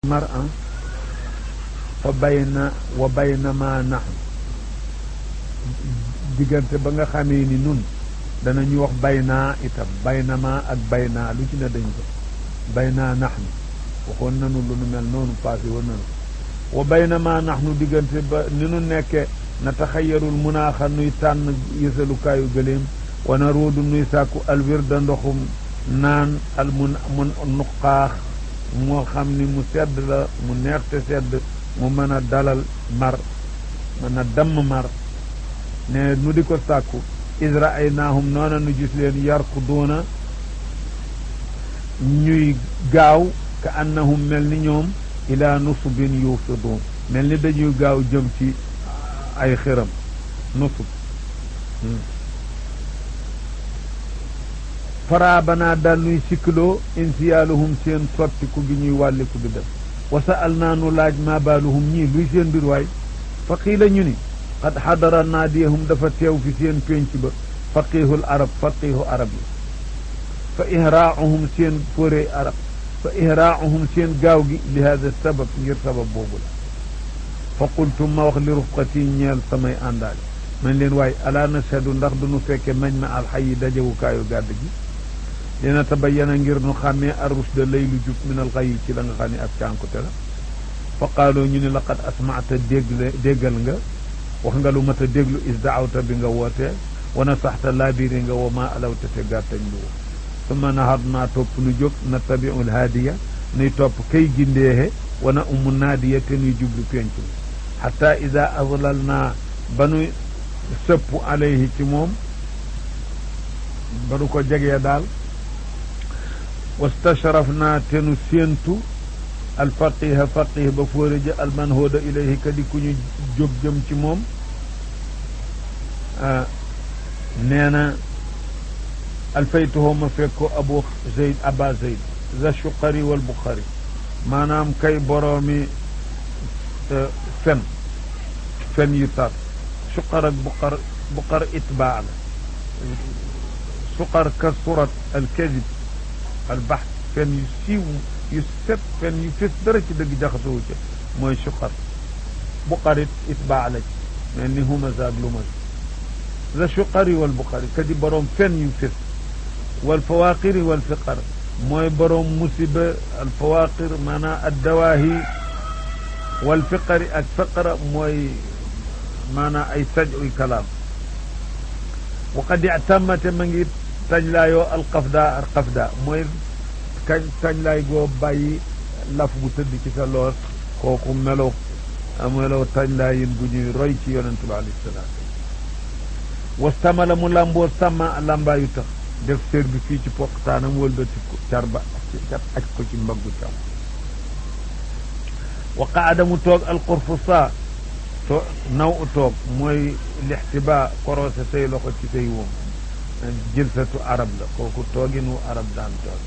mar an fa bayna wa bayna ma naxnu diggante ba nga xamee ni nun danañu wax baynaa itam baynama ak baynaa lu ci ne dañ ko baynaa naxnu waxoon nanu lu nu mel noonu passé woon nanu wa baynama naxnu diggante ba ni nu nekke na taxayarul munaaxa nuy tànn yësalukaayu gëléem wana ruudu nuy sàkku alwirda ndoxum naan al mun mun nuqaax moo xam ni mu sedd la mu neex te sedd mu mën a dalal mar mën a damm mar ne nu di ko sàkku isra ay naahum noona nu gis leen yarku doona ñuy gaaw ka annahum mel ni ñoom ila nusubin yuufiduun mel ni dañuy gaaw jëm ci ay xiram nusub faraabanaa daal nuy sikkloo insiyaaluhum seen sottiku gi ñuy wàlliku bi def wa sa'al naa nu laaj maa baaluhum ñii luy seen mbir waay fa qiila ñu ni qad xadara naadiyahum dafa teew fi seen pénc ba faqihul arab faqihu arab yi fa ihraauhum seen fóore arab fa ihraauhum seen gaaw gi li hada sabab ngir sabab boobu la fa qultu ma wax li rufqati ñeel samay àndaale man leen waaye alaa nashhadu ndax duñu fekke mañ ma alxayi dajewukaayu gàdd gi dina tabayyana ngir nu xàmmee arrushda lay lu jub min al xayi ci la nga xam ne ak cànkute la fa qaaloo ñu ne laqad asmaata déggle déggal nga wax nga lu mat a déglu is daawta bi nga wootee wana saxta laabiri nga wa maa alawta te gàttañ lu wo summa nahar naa topp nu jóg na tabiul haadiya nuy topp kay gindeexe wana umu naadiya te nuy jublu penc mi xatta ida azlal naa ba nu sëpp alayhi ci moom ba nu ko jegee daal wastashraf naa te nu séentu alfaqiha faqih ba fóoreja almanhooda ilayhi kadi ku ñu jóg jëm ci moom nee na alfaytuhoo ma fekk ko abu zeyd aba zeyd za shuqari wal buxari maanaam kay boroomi fen fen yu tar suqar ak buqar buqar itbaa la suqar ka surat alkadib albax fen yu siiw yu set fen yu fés dara ci dëgg jaxasoo ca mooy suqar buqarit itbaa la ci mel ni humasa ak lumas la suqari wal buqari kadi boroom fen yu fés wal fawaqiri wal fiqar mooy boroom musiba al fawaqir maanaam addawaahi wal fiqari ak fiqara mooy maanaam ay saj uy kalaam wa qad ictamate ma ngi tañ laayoo alqafda alqafda mooy kañ kañ laay goo bàyyi laf bu tëdd ci sa loos kooku melo melo tañ laayin bu ñuy roy ci yonente bi alayhi salaam wastamala mu làmboo sàmma làmbaayu tax def sér bi fii ci poqtaanam wëlbati ko car ba cat aj ko ci mbaggu cam wa qaada mu toog alqurfusa to naw u toog mooy lixtiba korose say loxo ci say woom jilsatu arab la kooku tooginu arab daan toog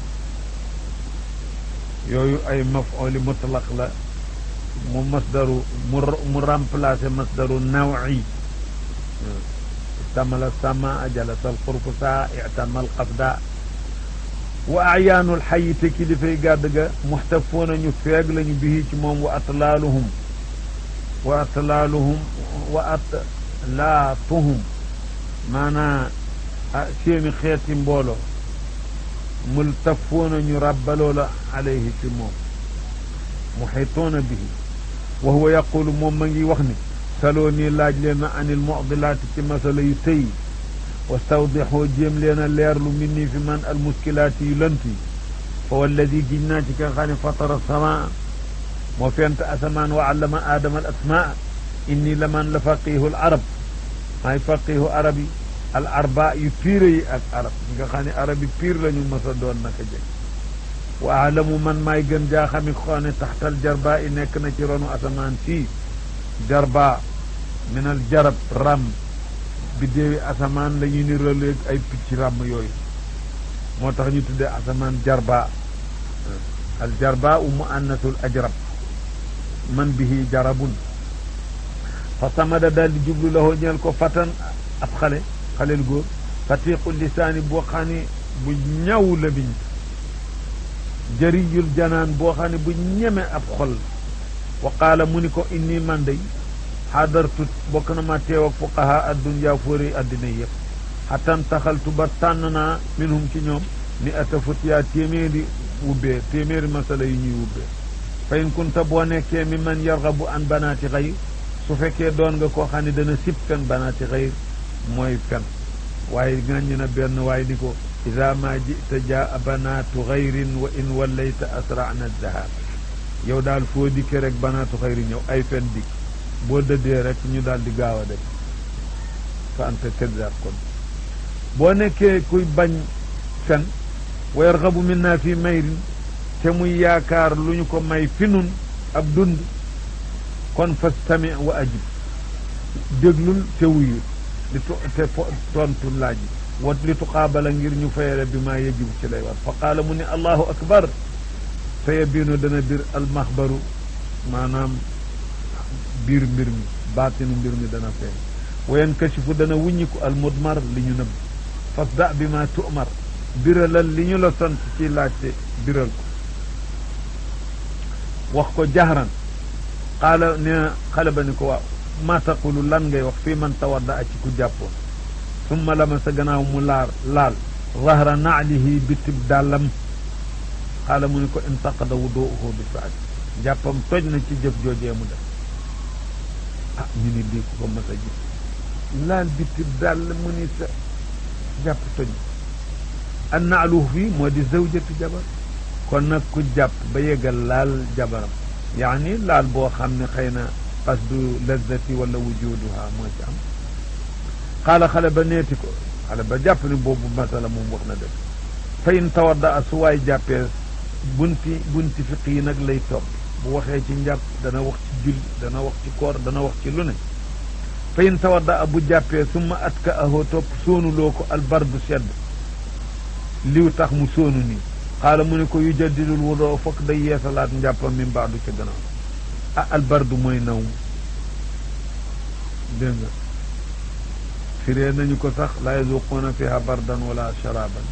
yooyu ay maf'uli mutlaq la mu masdaru mu mu remplacer masdaru nawi istamala sama jalasa alqurfusa ictamal qafda wa ayaanul xayi te kilifay gàdd ga muxtafoona ñu feeg lañu bihi ci moom wa atlaaluhum wa atlaaluhum wa atlaatuhum maanaa seeni xeeti mbooloo multafoona ñu ràbbaloo la alayhi ci moom muxitoona bihi wa huwa yaqulu moom ma ngi wax ni saloo nii laaj leen na anil mucdilaati ci masala yu tëy wastawdixoo jéem leen a leerlu min nii fi man al muskilaati yu lant yi fa walladi giñ naa ci ka xam ne fatara samaa moo fent asamaan wa allama aadama al asmaa inni la man la faqihu al arab maay faqihu arab yi al arba yu piire yi ak arab nga xam ne arab yi piir la ñu mës a doon naka jëkk wa alamu man maay gën jaa xami xoo ne taxtal jarba i nekk na ci ronu asamaan fii jarba min al jarab ram biddéewi asamaan la ñuy niroleeg ay picc ràmm yooyu moo tax ñu tuddee asamaan jarba al jarba u muannasul ajrab man bihi jarabun fa samada daal di jublu lahoo ñeel ko fatan ab xale xaleel góor fatiqu lisaani boo xam ne bu ñaw la biñ jariyul janaan boo xam ne bu ñeme ab xol wa qaala mu ni ko inni man day xadartu bokk na ma teew ak fuqaha addunyaa fóori addina yëpp xatan taxaltu ba tànn naa minhum ci ñoom ni ata futiyaa téeméeri wubbee téeméeri masala yi ñuy wubbee fa in kunta boo nekkee mi man yargabu an banaati xayr su fekkee doon nga koo xam ne dana sib fen banaati xayr mooy fen waaye ŋàññi na benn waaye ni ko ida ma jita jaa banaatu xayrin wa in wallayta asrana dahab yow daal foo dikkee rek banaatu xayri ñëw ay fen dikk boo dëddee rek ñu daal di gaaw a dem fa anta kaddaab kon boo nekkee kuy bañ fen wa yarxabu minna fi mayrin te muy yaakaar lu ñu ko may fi nun ab dund kon fastami wa ajib déglul te wuyu li tu te tontu laaj wat li tuqaabala ngir ñu fayale bi maa yajibu ci lay war fa qaala mu ne allahu akbar sa yabiinu dana bir almaxbaru maanaam biir mbir mi baatinu mbir mi dana feeñ wa yankashifu dana wuññiku almudmar li ñu nëbb fasda bi ma tu'mar biralal li ñu la sant ci laajte biral ko wax ko jahran qaala ne xale ba ni ko waaw ma taqulu lan ngay wax fii man tawadda a ci ku jàppoon summa lama sa gannaaw mu laar laal zahra naalihi bitib dàllam xaala mu ni ko intaqada wuduuhu bi saad jàppam toj na ci jëf joojee mu def ah ñu ni lii ku ko mas a gis laal bitib dàll mu ni sa jàpp toj na an naaluhu fii moo di zawjatu jabar kon nag ku jàpp ba yeggal laal jabaram yaani laal boo xam ne xëy na qasdu lazzati wala wujuduha moo ci am xaala xale ba neeti ko xale ba jàpp ni boobu masala moom wax na dëgg fa in tawadda a su waay jàppee bunti bunti fiq yi nag lay topp bu waxee ci njàpp dana wax ci julli dana wax ci koor dana wax ci lu ne fa in tawadda a bu jàppee summa atka ahoo topp soonuloo ko albardu sedd liw tax mu soonu nii xaala mu ne ko yu jaddidul wudoo fokk day yeesalaat njàppam min baadu ca gannaaw ah albardu mooy naw dégg nga firee nañu ko sax laa yazuquuna fiha bardan wala sharaban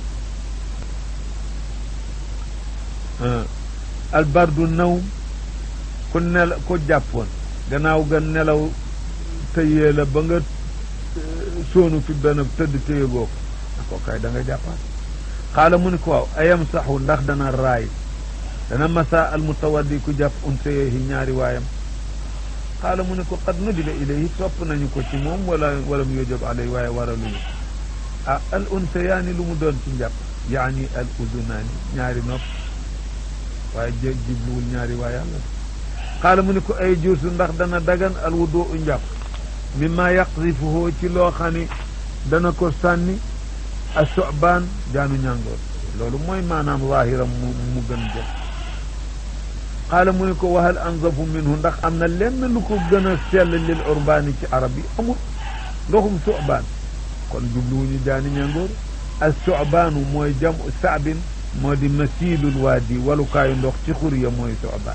albardu naw ku nel ku jàppoon gannaaw ga nelaw tëyee la ba nga soonu fi benn tëdd téye goo ko ko kay da nga jàppaat xaala mu ni ko waaw ayam saxu ndax dana raay dana masa al mutawaddi ku jàpp unsayehi ñaari waayam xaala mu ne ko qad nudiba ilayhi sopp nañu ko ci moom wala wala mu yojab alay waaye waraluñu ah al unsayaani lu mu doon ci njàpp yaani al udunaani ñaari nopp waaye jé jibluwul ñaari waay yàlla xaala mu ne ko ay juusu ndax dana dagan al wudu u njàpp mimma yaqdifuhu ci loo xam ni dana ko sànni a sobaan jaanu ñàngoor loolu mooy maanaam waahiram mu mu gën jël xaala mu ne ko waxal anzafu minhu ndax am na lenn lu ko gën a sell lil urbaani ci arab yi amul ndoxum sobaan kon jubluwuñu jaani ñàngoor as sobaanu mooy jam saabin moo di masiilul waadi walukaayu ndox ci xur ya mooy sobaan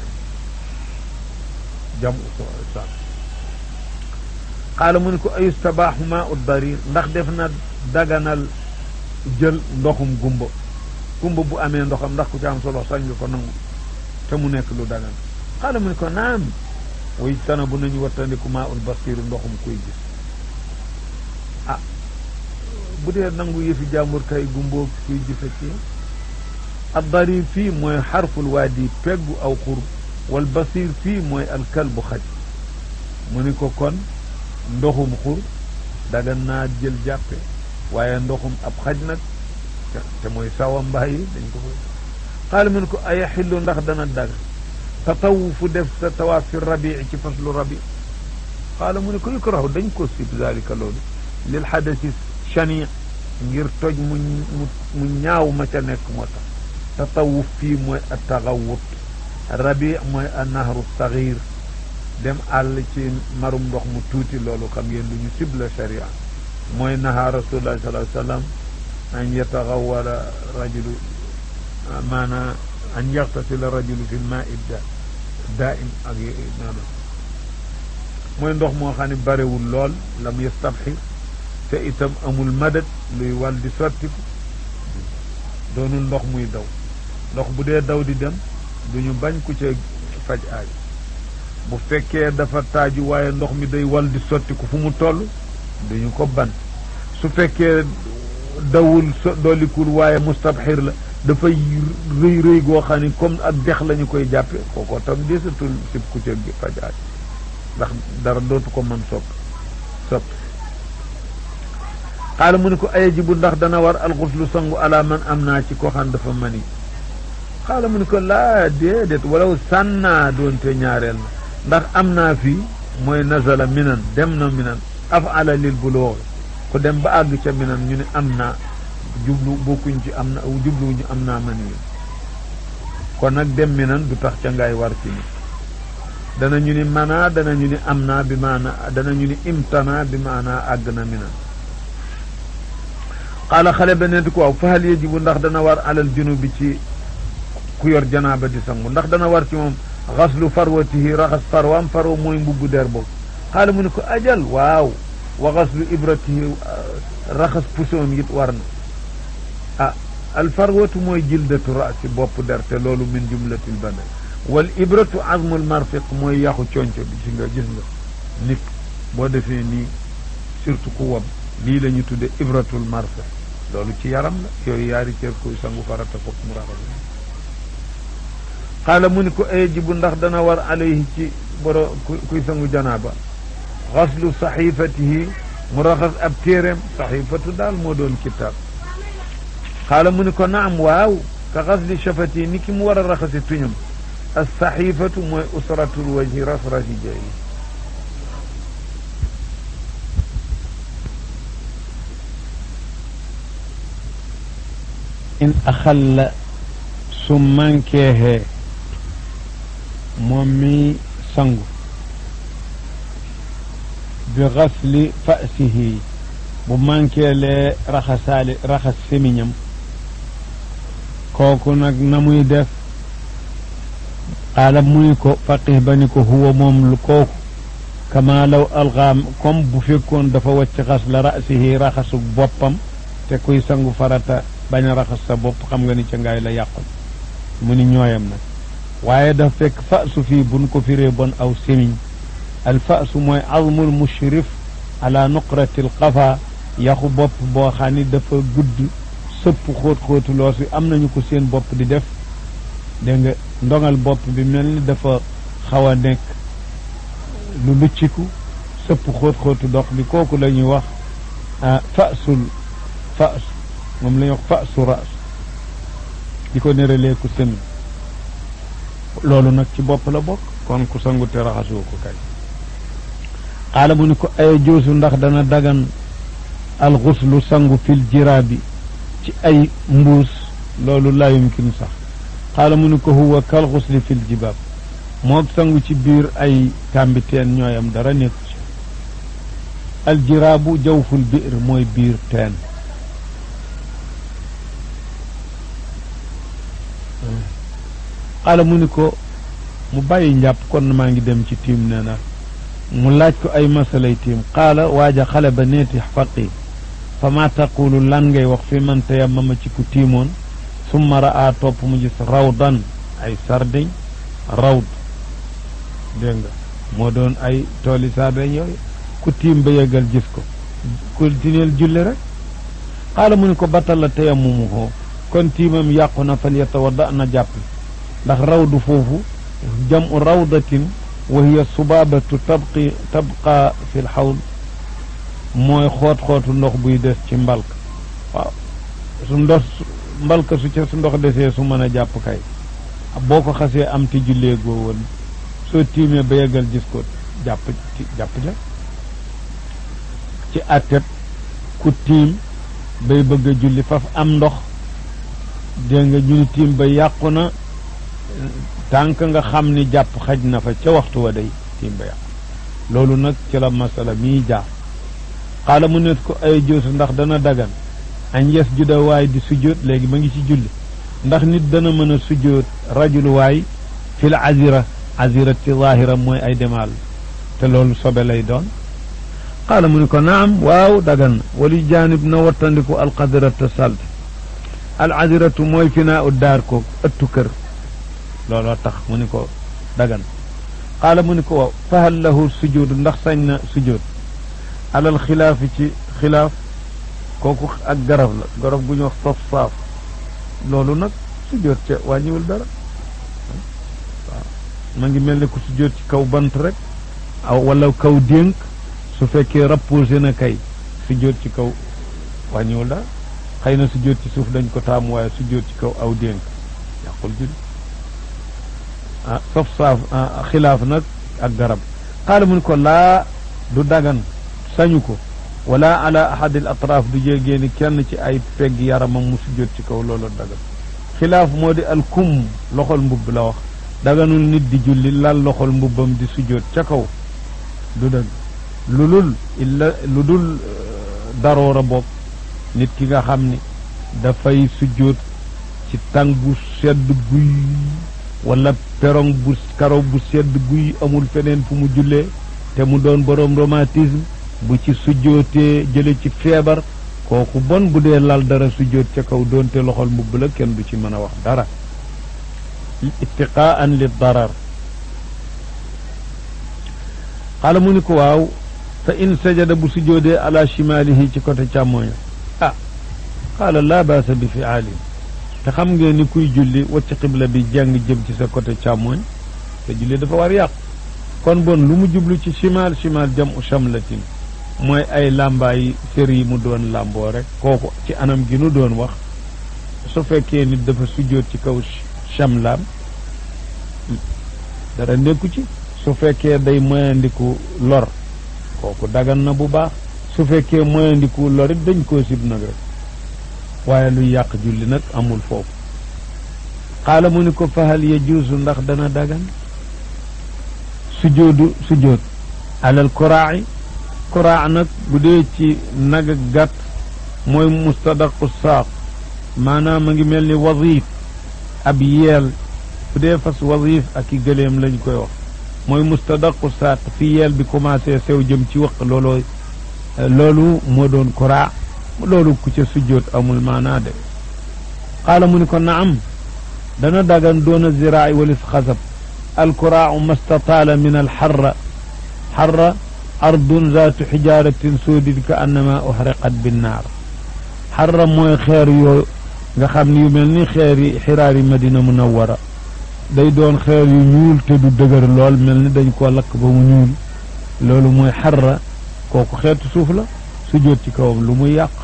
jam saab xaala mu ne ko ayustabaaxu maa ut darir ndax def na daganal jël ndoxum gumba gumba bu amee ndoxam ndax ku ci am solo sañ nga ko nangu te mu nekk lu dagan xaala mu ne ko naam way tana bu nañu wattandiku maa ul basiru ndoxum kuy gis ah bu dee nangu yëfi jàmbur kay gumboo kuy gisa ci ad darir fii mooy xarful waadi peggu aw xur wal basir fii mooy alkalbu xaj mu ni ko kon ndoxum xur dagan naa jël jàppe waaye ndoxum ab xaj nag te mooy sawa mbaay yi dañ ko koy xaala mu ne ko ay xillu ndax dana dag tatawufu def sa tawaaf fi rabii ci faslu rabi xaala mu ne ko yukrahu dañ ko sib zalika loolu lil xadasi chani ngir toj mu mu ñaaw ma ca nekk moo tax tatawuf fii mooy a taxawut rabi mooy a nahru saxir dem àll ci marum ndox mu tuuti loolu xam ngeen lu ñu sib la sharia mooy naha rasulullah sallallahu alayhi wa sallam an yataxawala rajulu maanaam an yaxtasila rajulu fi lmaai da daaim ak noonu mooy ndox moo xam ne barewul lool lam yastabxi te itam amul madad luy wal di sottiku doonul ndox muy daw ndox bu dee daw di dem duñu bañ ku ca faj aaj bu fekkee dafa taaju waaye ndox mi day wal di sotti ko fu mu toll duñu ko ban su fekkee dawul so dollikul waaye mustabxir la dafay rëy rëy goo xam ni comme ak dex la ñu koy jàppe kooko tam desatul sib ku ca faj aaj ndax dara dootu ko mën sopp sopp xaala mu ne ko ayajibu ndax dana war alxuslu sangu ala man am naa ci koo xam dafa mani xaala mu ne ko laa déedéet walaw sànnaa doonte ñaareel na ndax am naa fii mooy nazala minan dem na minan afala lil buloox ku dem ba àgg ca minan ñu ne am naa jublu bokkuñ ci am na jubluwuñu am naa mani yi kon nag dem minan du tax ca ngaay war ci ni dana ñu ni mana dana ñu ni am naa bi maana dana ñu ni imtana bi maana àgg na minan xaala xale ba ne di ko waaw fa hal yajibu ndax dana war alal junubi ci ku yor janaaba di sangu ndax dana war ci moom xaslu farwatihi raxas farwaam farwa mooy mbubbu der boobu xaala mu ne ko ajal waaw wa xaslu ibratihi raxas pusoom it war na ah al farwatu mooy jildatu raasi bopp der te loolu min jumlatil badan wal ibratu azmul marfiq mooy yaxu conco bi ci nga gis nga nit boo defee nii surtout ku wam lii la ñu tudde ibratul marfiq loolu ci yaram la yooyu yaari cër kuy sangu farata fokk mu raxas xaala mu ni ko ajibu ndax dana war alayhi ci boro kuy sangu janaaba xaslu saxifatihi mu raxas ab téeréem saxifatu daal moo doon kitaab xaala mu ni ko naam waaw ka xasli shafati ni ki mu war a raxasi tuñam as saxifatu mooy usratul wajhi rasrati jay in axalla su mankeexee moom mi sangu bi xasli fasihi bu mankeelee raxasaali raxas semiñam kooku nag na muy def xaala muy ko faqih ba ni ko huwa moom lu kooku kama law alxaam comme bu fekkoon dafa wacc xas la rasihi raxasu boppam te kuy sangu farata bañ a raxas sa bopp xam nga ni ca ngaay la yàqul mu ni ñooyam nag waaye dafa fekk fasu fii buñ ko firee bon aw semiñ al fasu mooy azmul mushrif ala nuqrati l qafa yaxu bopp boo xam ni dafa gudd sëpp xóot xóotu loos wi am nañu ko seen bopp di def dégg nga ndongal bopp bi mel ni dafa xaw a nekk lu lucciku sëpp xóot xóotu dox bi kooku la ñuy wax fasul fas moom la ñuy wax fasu ras di ko neralee ku sën loolu nag ci bopp la bokk kon ku sangu te raxasoo ko kay xaala mu ni ko ay joosu ndax dana dagan alxuslu sangu fil jiraabi ci ay mbuus loolu laa yumkin sax xaala mu ni ko huwa kal xusli fil jibaab moog sangu ci biir ay kàmbiteen ñooyam dara nekku ci aljiraabu jawful biir mooy biir teen xaala mu ni ko mu bàyyi njàpp kon maa ngi dem ci tiim nee na mu laaj ko ay masalay tiim qaala waaja xale ba neeti faqi fa ma taqulu lan ngay wax fi man tayammama ci ku tiimoon summa raa topp mu gis rawdan ay sardeñ rawd dégg nga moo doon ay tooli sardeñ yooyu ku tiim ba yeggal gis ko continuel julli rek xaala mu ni ko batal la tayammumu hoo kon tiimam yàqu na fal yatawadda na jàpp ndax rawdu foofu jamu rawdatin wa hiya subaabatu tabqi tabqa fi lxawd mooy xoot-xootu ndox buy des ci mbalk waaw su ndox mbalka su ca su ndox desee su mën a jàpp kay boo ko xasee am ti jullee goo woon soo tiimee ba yeggal gis ko jàpp jàpp ja ci àttet ku tiim bay bëgg a julli faf am ndox dégg nga ñu ni tiim ba yàqu na tànk nga xam ni jàpp xaj na fa ca waxtu wa day tiim ba yàqu loolu nag ci la masala mii jaar xaala mu net ko ay joosu ndax dana dagan añ yes juda waay di sujjóot léegi ma ngi ci julli ndax nit dana mën a sujjóot rajul waay fil azira azira ci zahira mooy ay demaal te loolu sobe lay doon xaala mu ni ko naam waaw dagan na wali jaanib na wattandiku alqadirata salte al aziratu mooy finaa u daar ko ëttu kër looloo tax mu ni ko dagan qaala mu ni ko waaw fahal lahu sujud ndax sañ na sujud alal xilaafi ci xilaaf kooku ak garab la garab gu ñu wax saf saaf loolu nag sujud ca wàññiwul dara waaw ma ngi mel ne ku sujud ci kaw bant rek aw wala kaw dénk su fekkee rapposé na kay sujud ci kaw wàññiwul dara xëy na sujud ci suuf dañ ko taamu waaye sujud ci kaw aw dénk yàqul julli ah saf saaf xilaaf nag ak garab xaala mu ni ko laa du dagan sañu ko wala ala ahadil atraaf du jégee ni kenn ci ay pegg yaramam mu sujjóot ci kaw loolu dagan xilaaf moo di al kum loxol mbubb la wax daganul nit di julli lal loxol mbubbam di sujjóot ca kaw du dëgg lu dul illa lu dul daroora bopp nit ki nga xam ni dafay sujjóot ci tàng bu sedd guy wala perong bu karo bu sedd guy amul feneen fu mu jullee te mu doon boroom rhumatisme bu ci sujjootee jële ci feebar kooku bon bu dee lal dara sujjoot ca kaw doonte loxol mbubb la kenn du ci mën a wax dara ittiqaan li darar xaala mu ni ko waaw fa in sajada bu sujjoodee ala chimalihi ci côté càmmooña ah xaala laa baasa bi fiaalin te xam ngeen ni kuy julli wacc xibla bi jàng jëm ci sa côté càmmooñ te julli dafa war yàqu kon bon lu mu jublu ci chimal chimal jam u chamlatin mooy ay làmbaay sér yi mu doon làmboo rek kooku ci anam gi nu doon wax su fekkee nit dafa sujjóot ci kaw chamlaam dara nekku ci su fekkee day moyandiku lor kooku dagan na bu baax su fekkee moyandiku lor it dañ koo sib nag rek waaye luy yàq julli nag amul foofu xaala mu ni ko fahal yajuusu ndax dana dagan sujoodu sujood alal kuraaci kuraac nag bu dee ci nag ak gàtt mooy mustadaqu saaq maanaam a ngi mel ni wazif ab yeel bu dee fas wazif ak i gëleem lañ koy wax mooy mustadaqu saaq fi yeel bi commencé sew jëm ci wëq looloo loolu moo doon kuraac loolu ku ca sujjoot amul maanaa de qaala mu ni ko naam dana dagan doona ziraay walis xasab alkuraacu mastataala min alxarra xarra ardun zaatu xijaaratin soodin ka annama uxriqat binnaar xarra mooy xeer yoo nga xam ni yu mel ni xeer yi xiraari madina munawara day doon xeer yu ñuul te du dëgër lool mel ni dañ koo lakk ba mu ñuul loolu mooy xarra kooku xeetu suuf la sujjoot ci kawam lu muy yàq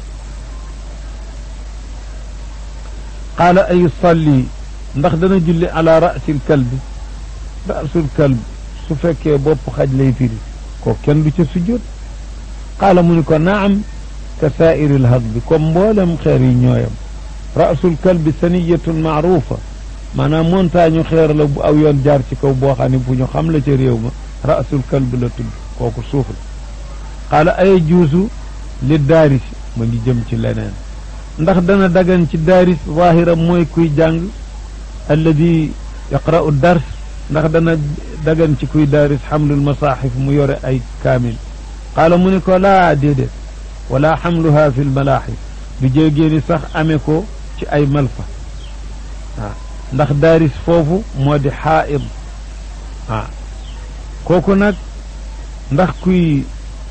qaala ay salli ndax dana julli ala rasil kalbi rasul kalb su fekkee bopp xaj lay firi ko kenn du ca sujjoot qaala mu ni ko naam ka saairi lhadbi comme mboolem xeer yi ñooyam rasul kalbi saniyatun maarufa maanaam montagne xeer la bu aw yoon jaar ci kaw boo xam ne bu ñu xam la ca réew ma rasul kalbi la tudd kooku suuf la qaala ay juusu li daaris ma ngi jëm ci leneen ndax dana dagan ci daaris zahira mooy kuy jàng alladi yaqra'u dars ndax dana dagan ci kuy daaris xamlul masaxif mu yore ay kaamil qaala mu ni ko laa déedéet wala xamluha fi lmalaaxif du jéegée ni sax amee ko ci ay malfa waaw ndax daaris foofu moo di xaaid waaw kooku nag ndax kuy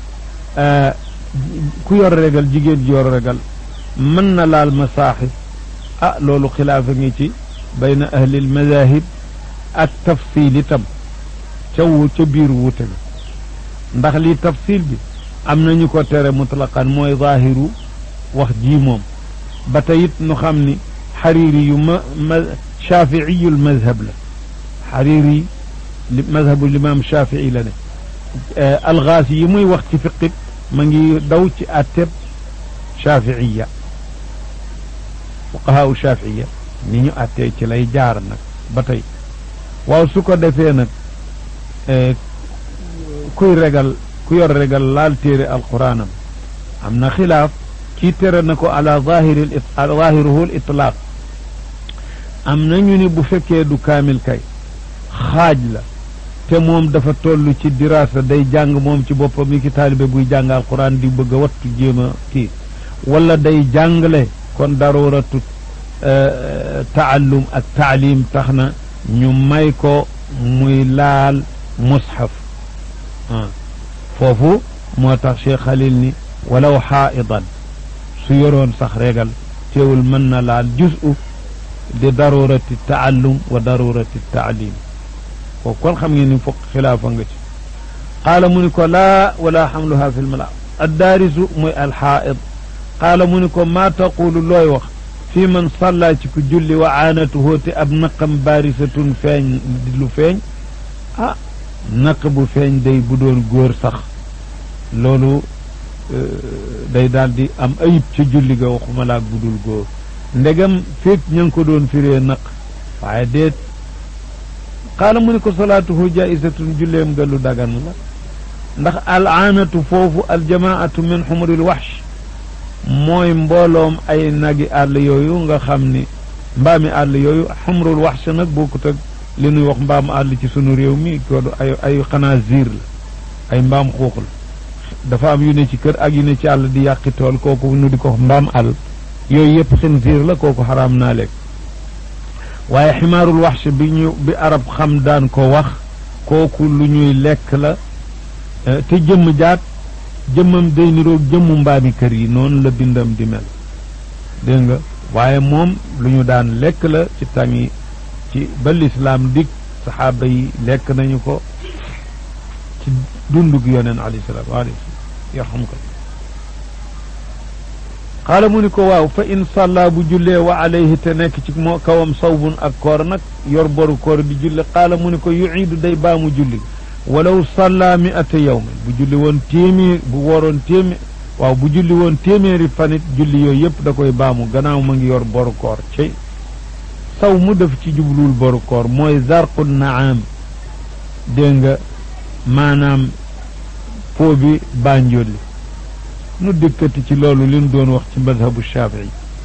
ku yor regal jigéen ji yor regal mën na laal masaaxif ah loolu xilaafa ngi ci bayna ahlil madahib ak tafsil itam ca wu ca biir wuute ga ndax lii tafsil bi am nañu ko tere mutlaqan mooy zaahiru wax ji moom ba tey it nu xam ni xariiri yu ma ma shaafiiyul madhab la xariiri li madhabu limaam shafii la ne alxaas yi muy wax ci fiqit ma ngi daw ci atteb shafiiya fuqahaa shafiiya ni ñu attee ci lay jaar nag ba tey waaw su ko defee nag kuy regal ku yor regal laal téere alquraanam am na xilaaf kii tere na ko ala zahiri zahiruhu l itlaaq am na ñu ni bu fekkee du kaamil kay xaaj la te moom dafa toll ci diraasa day jàng moom ci boppam mi ki taalibe buy jàng alquran di bëgg a wattu jéem a kii wala day jàngale kon darooratu taallum ak taalim tax na ñu may ko muy laal mushaf foofu moo tax Cheikh Khalil ni walaw xaaidan su yoroon sax regal teewul mën na laal juzu di darurati taallum wa darurati taalim kooku kon xam ngeen ni fokk xilaafa nga ci qaala mu ni ko laa wala xamluha fi lmala addaarisu muy alxaaid qaala mu ni ko maa taqulu looy wax fii man salla ci ku julli wa aanatuhu te ab naqam baarisatun feeñ di lu feeñ ah naq bu feeñ day bu doon góor sax loolu day daal di am ayib ca julli ga waxuma laa budul góor ndegam fekk ña ngi ko doon firee naq waaye déet qaala mu ni ko salaatuhu jaisatun julleem ga lu dagan la ndax al aanatu foofu aljamaatu min xumuril waxsh mooy mbooloom ay nagi àll yooyu nga xam ni mbaami àll yooyu xumrul waxsh nag bokkut ak li nuy wax mbaam àll ci sunu réew mi ko ay ay xanaa ziir la ay mbaam xuux la dafa am yu ne ci kër ak yu ne ci àll di yàqi tool kooku nu di ko mbaam àll yooyu yëpp xinziir la kooku xaraam naa lekk waaye ximaarul waxsh bi ñu bi arab xam daan ko wax kooku lu ñuy lekk la te jëmm jaat jëmmam day niroog jëmmu mbaami kër yi noonu la bindam di mel dégg nga waaye moom lu ñu daan lekk la ci tàngi ci ba lislaam dig saxaaba yi lekk nañu ko ci dundug yoneen alayhi salaatu alayhi yarxam ko xaala mu ni ko waaw fa in salla bu jullee wa alayhi te nekk ci moo kawam sawbun ak koor nag yor boru koor di julli xaala mu ni ko yuiidu day baamu julli walaw salla mi ata yawmin bu julli woon téeméer bu woroon téeméer waaw bu julli woon téeméeri fanit julli yooyu yëpp da koy baamu gannaaw ma ngi yor boru koor cey saw mu def ci jubluwul boru koor mooy zarqu naam dégg nga maanaam foo bi bànjolli nu dëkkati ci loolu li nu doon wax ci madhabu shafii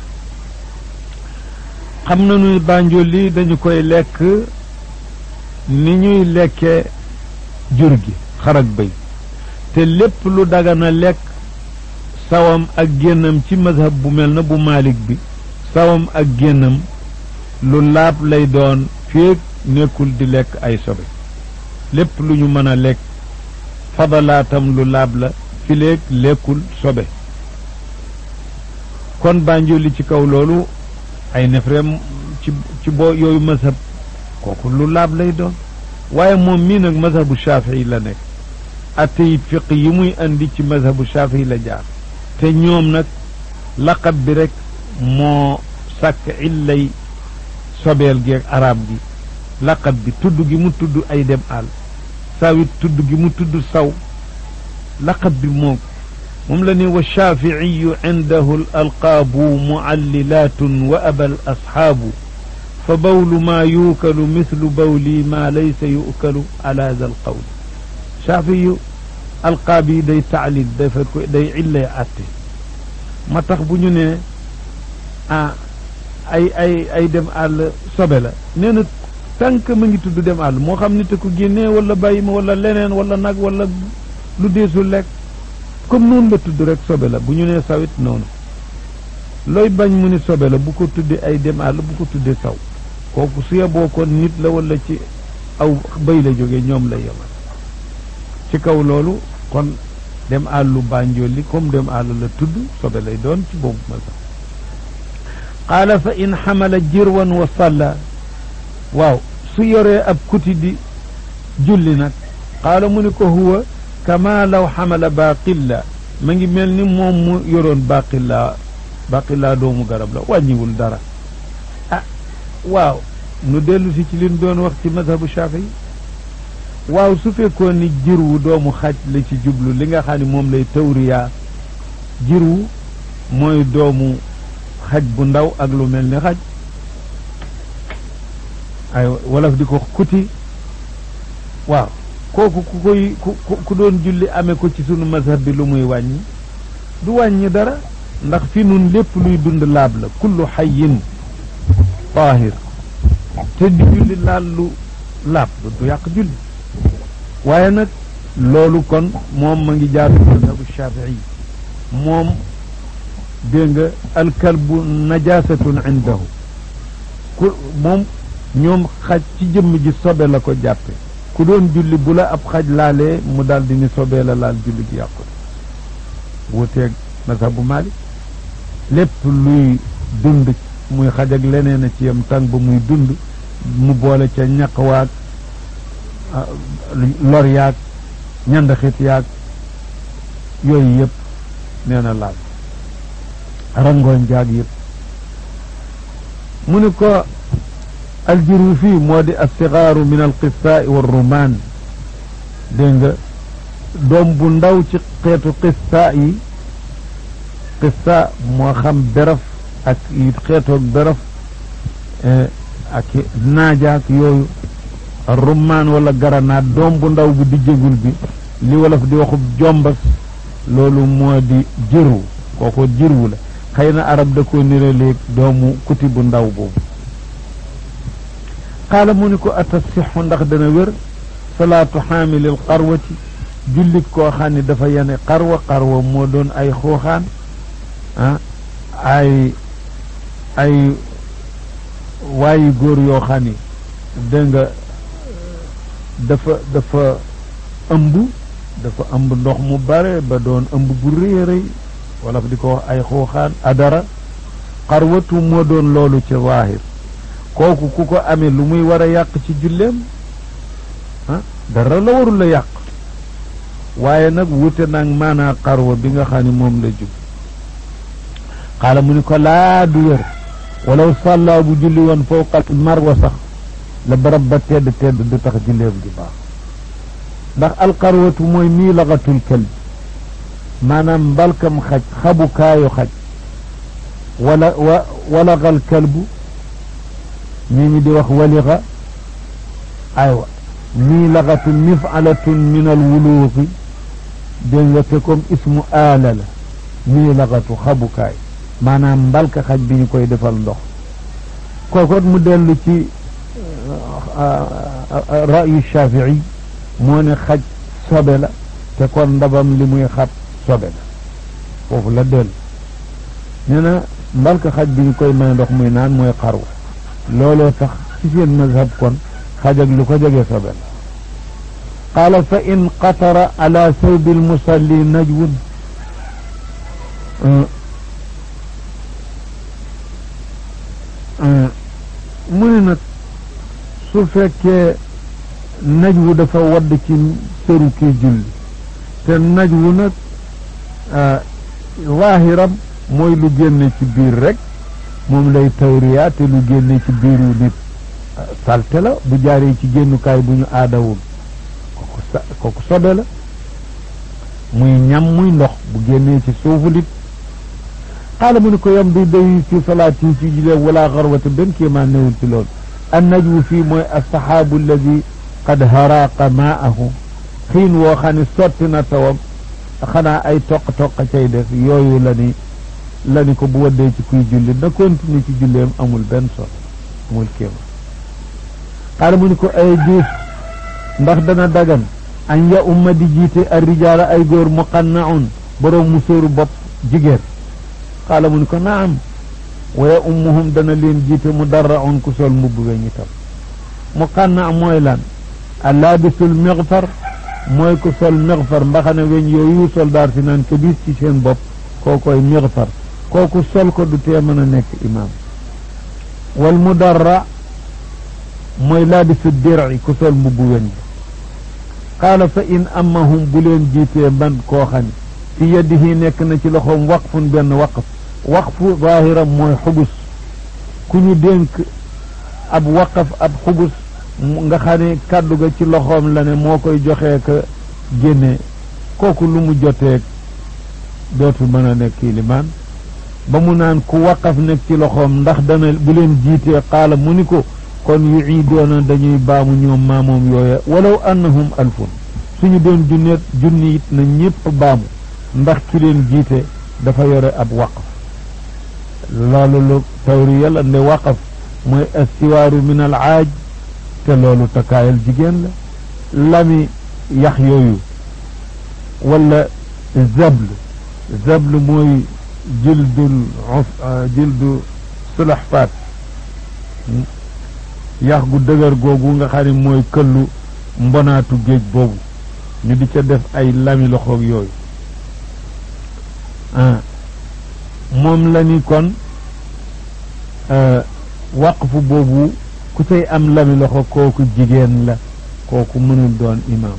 xam nañu bànjolli dañu koy lekk ni ñuy lekke jur gi xar ak bëy te lépp lu dagana lekk sawam ak génnam ci madhab bu mel na bu maalik bi sawam ak génnam lu laab lay doon féeg nekkul di lekk ay sobe lépp lu ñu mën a lekk fadalaatam lu laab la fileeg lekkul sobe kon bànjoli ci kaw loolu ay nefreem ci ci boo yooyu mazhab kooku lu laab lay doon waaye moom mii nag mazhabu shafii la nekk atte yi fiq yi muy andi ci mazhabu shafii la jaar te ñoom nag laqab bi rek moo sàkk illay sobeel gi ak arab gi laqab bi tudd gi mu tudd ay dem àll sawit tudd gi mu tudd saw laqab bi moom moom la ne wa shaaficiyu cindahu al alqaabu mucallilaatun wa aba al asxaabu fa bawlu maa yuukalu mislu bawli maa laysa yuukalu ala da alqawl shaafiyu alqaab yi day taclil dafa ko day illay atte ma tax bu ñu ne ah ay ay ay dem àll sobe la nee na tànk ma ngi tudd dem àll moo xam nit ko génnee wala bàyyi ma wala leneen wala nag wala lu deesul lekk comme noonu la tudd rek sobe la bu ñu nee sawit noonu looy bañ mu ni sobe la bu ko tuddee ay dem àll bu ko tuddee saw kooku su yeboo kon nit la wala ci aw bëy la jógee ñoom la yemal ci kaw loolu kon dem àllu bànjooli comme dem àll la tudd sobe lay doon ci boobu ma sax qaala fa in xamala jirwan wa salla waaw su yoree ab kuti di julli nag qaala mu ni ko huwa kama law xamala baqilla ma ngi mel ni moom mu yoroon baqilla baqilla doomu garab la wàññiwul dara ah waaw nu dellu si ci liñ doon wax ci mazhabu shafii waaw su fekkoon ni jirwu doomu xaj la ci jublu li nga xam ne moom lay tawriyaa jirwu mooy doomu xaj bu ndaw ak lu mel ni xaj ay wolof di ko kuti waaw kooku ku koy ku ku doon julli amee ko ci sunu mazhab bi lu muy wàññi du wàññi dara ndax fi nun lépp luy dund laab la kullu xayin taahir te di julli laal lu laab du yàq julli waaye nag loolu kon moom ma ngi jaar mazhabu shafii moom dégg nga alkalbu najasatun indahu ku moom ñoom xaj ci jëmm ji sobe la ko jàppe ku doon julli bu la ab xaj laalee mu daal di ni sobee la laal julli gi yàqu wuuteeg mazhabu Maalik lépp luy dund muy xaj ak leneen a ci yam tàng ba muy dund mu boole ca ñaq waag lor yaag ñandaxit yaag yooyu yëpp nee na laal rangooñ jaag yëpp mu ni ko aljiru fii moo di assigaaru min alqissaai wa rumaan dégg nga doom bu ndaw ci xeetu qissa yi qissa moo xam beraf ak xeetoog beraf ak naajaak yooyu rummaan wala garanaat doom bu ndaw bu di jégul bi li wolof di waxub jombas loolu moo di jirwu kooko jirwu la xëy na arab da ko niraleeg doomu kuti bu ndaw boobu qaala mu ni ko atasixu ndax dana wér salaatu xaamilil xarwati jullit koo xam ne dafa yane xarwa xarwa moo doon ay xuuxaan ah ay ay waayi góor yoo xam ni dégg nga dafa dafa ëmb dafa ëmb ndox mu bare ba doon ëmb bu rëy rëy wala di ko wax ay xuuxaan adara xarwatu moo doon loolu ci zaahir kooku ku ko amee lu muy war a yàq ci julleem ah dara la warul la yàq waaye nag wute nag maanaa xarwa bi nga xam ne moom la jub xaala mu ni ko laa du wér walaw sàllaa bu julli woon fawqa marwa sax la barab ba tedd tedd du tax julleem gi baax ndax alxarwatu mooy mii laxatul kalbi maanaam mbalkam xaj xabukaayu xaj wala wa walaxal kalbu ñii ñi di wax walixa aywa mii laxatu mifalatun min al wuluuxi dégg nga te comme ismu aala la mii laxatu xabukaay maanaam mbalka xaj bi ñu koy defal ndox kookot mu dellu ci rayu shafii moo ne xaj sobe la te kon ndabam li muy xab sobe la foofu la dellu nee na mbalka xaj bi ñu koy may ndox muy naan mooy xarwa looloo tax ci seen mazhab kon xaj ak lu ko jege sobe la qaala fa in qatara ala sawbi almusalli najwun mu ne nag su fekkee najwu dafa wadd ci sëru kii julli te najwu nag waahiram mooy lu génne ci biir rek moom lay tawriya te lu génne ci biiru nit salte la bu jaaree ci génnukaay bu ñu aadawul kooku sa kooku sobe la muy ñam muy ndox bu génnee ci suufu nit xaala mu ni ko yam di day ci salaat yi ci julee wala xarwata benn kéemaan newul ci loolu an najwu fii mooy alsaxaabu alladi qad haraqa maahu xiin woo xam ne sotti na tawam xanaa ay toq-toq cay def yooyu la ni la ni ko bu waddee ci kuy julli na continue ci julleem amul benn solo amul kéema xaala mu ni ko ay juus ndax dana dagan an ya umma di jiite ar rijaala ay góor muqannaun boroom mu sóoru bopp jigéen xaala mu ni ko naam wa ya ummuhum dana leen jiite mu darraun ku sol mbubb weñ itam muqanna mooy lan allaabisul mixfar mooy ku sol mixfar mbaxane weñ yooyu soldaar si naan ko bis ci seen bopp kookoy mixfar kooku sol ko du tee mën a nekk imaam wal mudarra mooy laabisu dir'i ku sol mbubb weñ qaala fa in amahum bu leen jiitee man koo xam fi yadihi nekk na ci loxoom waqfun benn waqf waqfu zaahiram mooy xubus ku ñu dénk ab waqaf ab xubus nga xam ne kàddu ga ci loxoom la ne moo koy joxee ka génne kooku lu mu joteeg dootu mën a nekk limaan ba mu naan ku waqaf nekk ci loxoom ndax dana bu leen jiitee qaala mu ni ko kon yu iidoona dañuy baamu ñoom maamoom yooya walaw annahum alfun suñu doon junneet junni it na ñépp baamu ndax ki leen jiite dafa yore ab waqf loolu lu tawriya la nde waqaf mooy astiwaaru min al aaj te loolu takkaayal jigéen la lami yax yooyu wala zabl zabl mooy jildul jildu sulaxfaat yax gu dëgër googu nga xam ne mooy këllu mbonaatu géej boobu ñu di ca def ay lami loxoog yooyu ah moom la ni kon waqfu boobu ku cay am lami loxo kooku jigéen la kooku mënul doon imaam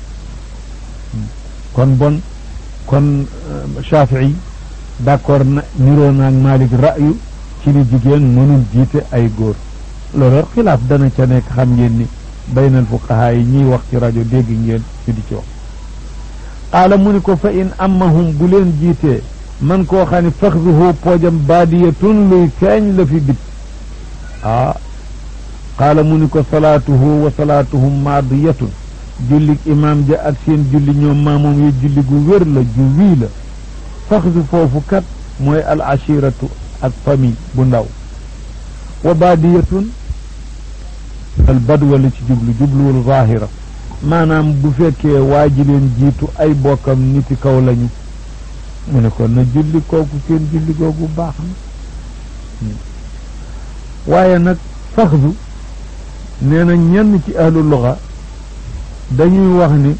kon bon kon Shafii d'accord na niroo naag Malik ra'yu ci ni jigéen mënul jiite ay góor loolu xilaaf dana ca nekk xam ngeen ni baynal fuqahaa yi ñiy wax ci rajo dégg ngeen ñu di ci wax qaala mu ni ko fa in ammahum bu leen jiitee man koo xam ne faxduhu poojam baadiyatun luy feeñ la fi bit ah qaala mu ni ko salaatuhu wa salaatuhum maadiyatun jullig imaam ja ak seen julli ñoom maamoom yi julli gu wér la ju wii la faxdu foofu kat mooy al ashiratu ak famille bu ndaw wa baadiyatun al badwa la ci jublu jubluwul zahira maanaam bu fekkee waa ji leen jiitu ay bokkam niti kaw lañu mu ne ko na julli kooku seen julli googu baax na waaye nag faxdu nee na ñenn ci ahlu luga dañuy wax ni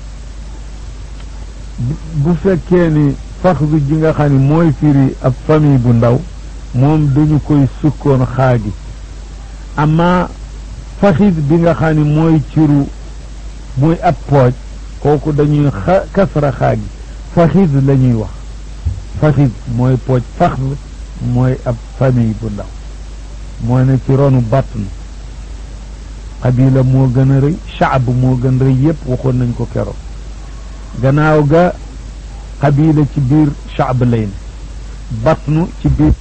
bu fekkee ni faxdu ji nga xam ne mooy firi ab famille bu ndaw moom dañu koy sukkoon xaagi amma faxid bi nga xam ne mooy ciru muy ab pooj kooku dañuy xa kasra xaagi faxid la ñuy wax faxid mooy pooj faxd mooy ab famille bu ndaw moo ne ci ronu batn xabila moo gën a rëy shaab moo gën rëy yépp waxoon nañ ko keroog gannaaw ga xabila ci biir shaab lay ne batnu ci biir